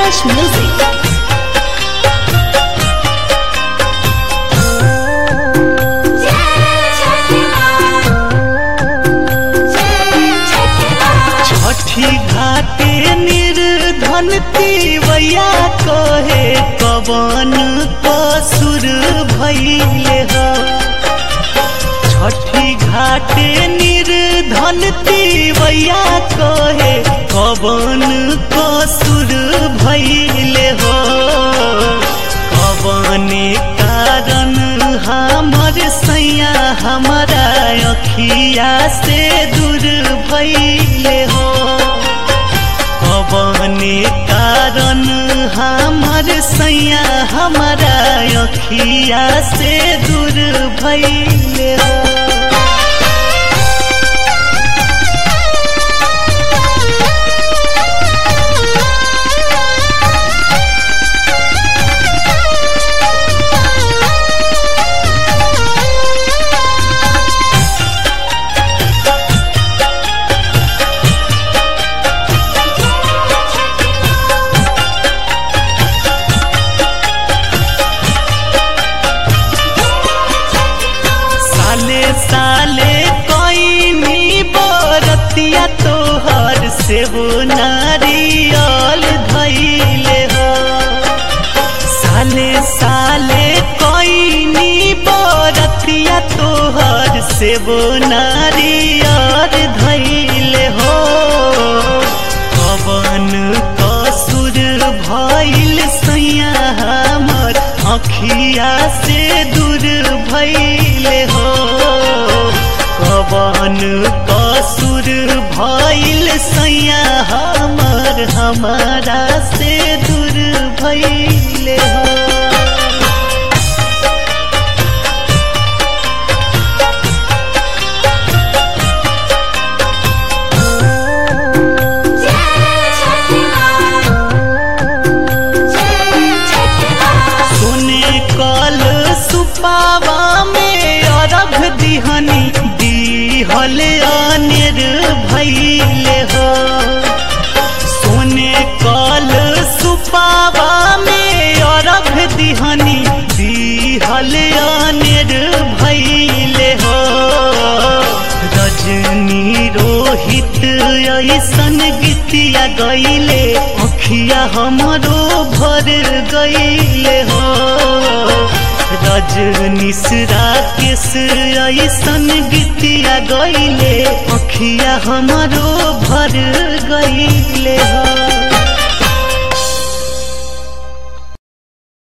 Kalash Music. छठी घाटे निर्धन तिवैया कहे कवन कसुर भैले हो छठी घाटे निर्धन तिवैया कहे कवन कसुर भैले हो कवने कारण हमर सैया हमारा अखिया से दूर भैले हो कवने कारण हमर सैया हमारा अखिया से दूर भैले हो साले साले कोई बरतिया तोहर से वो नारियल धैले हो साले साले कोई बरतिया तोहर से वो नारियल धैले हो कवन कसुर भइल सैया हमर अखिया से दूर भैले हो कवन कसुर भइल सैया हमर हमारा से दूर भैले हो सोने कल सुपावा में अरघ दिहनी दिहल अनिर भैले हो सोने कल सुपावा में अरघ दिहनी दिहल अनिर भैले हो रजनी रोहित ऐसन गीतिया गईले अखिया हमरो भर गईले हो रजनीशरा केस ऐसन गीतिया गईले अखिया हमरो भर गईले हो